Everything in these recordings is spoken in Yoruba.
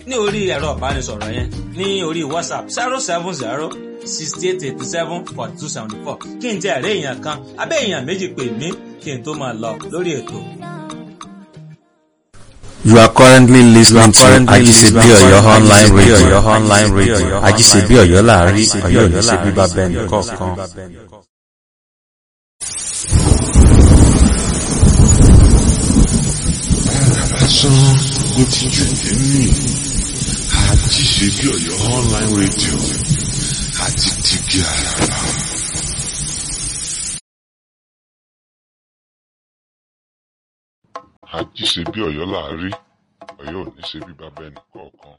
ní orí ẹ̀rọ ìbánisọ̀rọ̀ yẹn ní orí whatsapp zero seven zero sixty eight eighty seven forty two seventy four kí n tẹ ẹ̀rẹ́ èèyàn kan abẹ́ èèyàn méjì pè mí kí n tó máa lọ lórí ètò. You are currently listening to Ajisebi Oyo online radio. online radio. Ajisebi Oyo láàrin Oyo ní ṣe bíbá bẹ́ẹ̀ nìkọ̀ọ̀kan. lásán ló ti jù nínú Ajisebi Oyo online radio àti tìgì àràrà. Ajisebi Ọ̀yọ́ láàrí Ọ̀yọ́ ò ní ṣe bí bàbá ẹnì kọ̀ọ̀kan.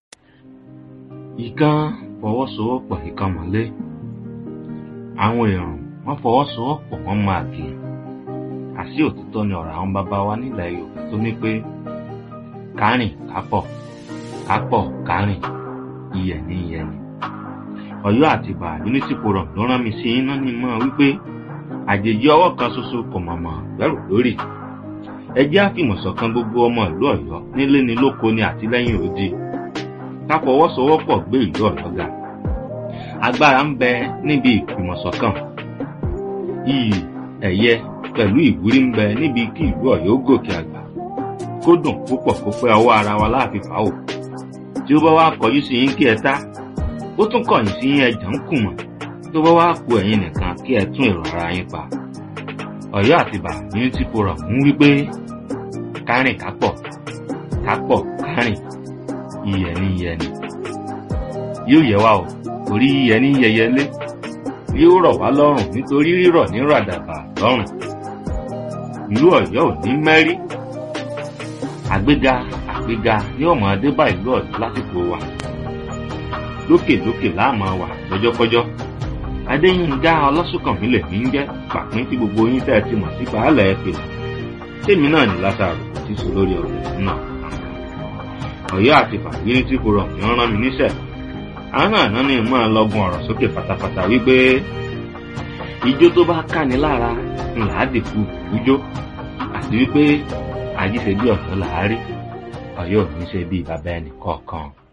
ìkan fọwọ́sowọ́pọ̀ ìkan mọ́lé àwọn èèyàn wọ́n fọwọ́sowọ́pọ̀ wọ́n máa gé àṣì òtítọ́ ni ọ̀rọ̀ àwọn bàbá wa nílẹ̀ Yorùbá tó ní pé kárìn kápọ̀ kápọ̀ kárìn iyẹ̀ ní iyẹ̀ ni Ọ̀yọ́ àtìbà unity forum ló rán mi sí iná ní mọ́ wípé àjèjì ọwọ́ kan ṣoṣo kò mọ̀mọ́ gbẹ́rù lórí ẹ jẹ́ àfìmọ̀ṣọ̀kan gbogbo ọmọ ìlú Ọ̀yọ́ nílé ni lóko ni àtìlẹ́yìn òdi ká fọwọ́sowọ́pọ̀ gbé ìlú Ọ̀yọ́ ga agbára ń bẹ níbi ìfìmọ̀ṣọ̀kan iyì ẹ̀yẹ pẹ̀lú ìwúrí ń bẹ níbi kí ìlú Ọ̀yọ́ gòkè àgbà kó dùn púpọ̀ kó pẹ́ ọwọ́ ara wa láàfin fà ó tí ó bá wá kọjú sí yín kí ẹ tá ó tún kọ̀yìn sí yín ẹjà ń kùmọ̀ tó bá wá ku ẹ̀yin nìkan kí ẹ tún èrò ara yín pa Ọ̀yọ́ àtìbà unity forum ń wí pé kárìn kápọ̀ kápọ̀ kárìn iyẹ̀ ní iyẹ̀ ni yóò yẹ wá o torí iyẹ̀ ní yẹyẹlé yóò rọ̀ wá lọ́rùn nítorí rírọ̀ ní ràdàbà lọ́rùn ìlú Ọ̀yọ́ ò ní mẹ́rí àgbéga àgbéga ní ọmọ adébá ìlú Ọ̀yọ́ lásìkò wa lókèlókè láàmú wà lọ́jọ́kọ́jọ́ adéyínká ọlọ́sùnkànmí lèmi ń jẹ́ pàpín tí gbogbo yín tẹ́ ẹ ti mọ̀ sí baálẹ̀ ẹ pèlè tèmi náà ní lásàrò tí sọ lórí ọ̀rọ̀ náà Ọ̀yọ́ àti fàgírí tí kò rọ̀ mí rán mi níṣẹ́ àwọn àná ni mọ́ ẹ lọ́gùn ọ̀rọ̀ sókè pátápátá wípé ijó tó bá káni lára ńlá dìkú ijó àti wípé àjíṣe bí ọ̀yọ́ làárí Ọ̀yọ́ ò ní ṣe bí bàbá ẹnì kọ̀ọ̀kan.